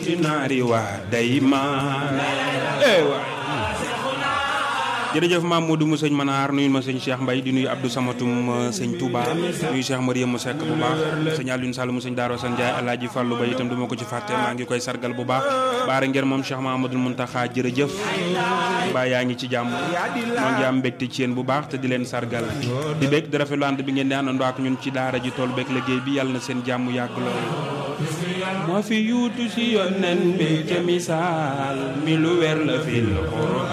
fi naari waa day maan eh waay jërëjëf Mamadou mu sëñ Manaar nuyu ma sëñ Cheikh Mbaye di nuyu Abdou Samatum sëñ Touba nuyu Cheikh Mariam mu sekk bu baax sëñ Alioune Sall mu sëñ Daaro San Ndiaye Alaaji Fàllu ba itam du ma ko ci fàtte maa ngi koy sargal bu baax baara ngeen moom Cheikh Mahamadou Muntaxa jërëjëf mbaa yaa ngi ci jàmm maa ngi am mbégte ci yéen bu baax te di leen sargal di bég di rafetlu ànd bi ngeen di àndandoo ak ñun ci daara ji tool beeg liggéey bi yàlla na seen jàmm yàgg lool moo fi yuutu si yonen bi ca misaal mi lu weer la fil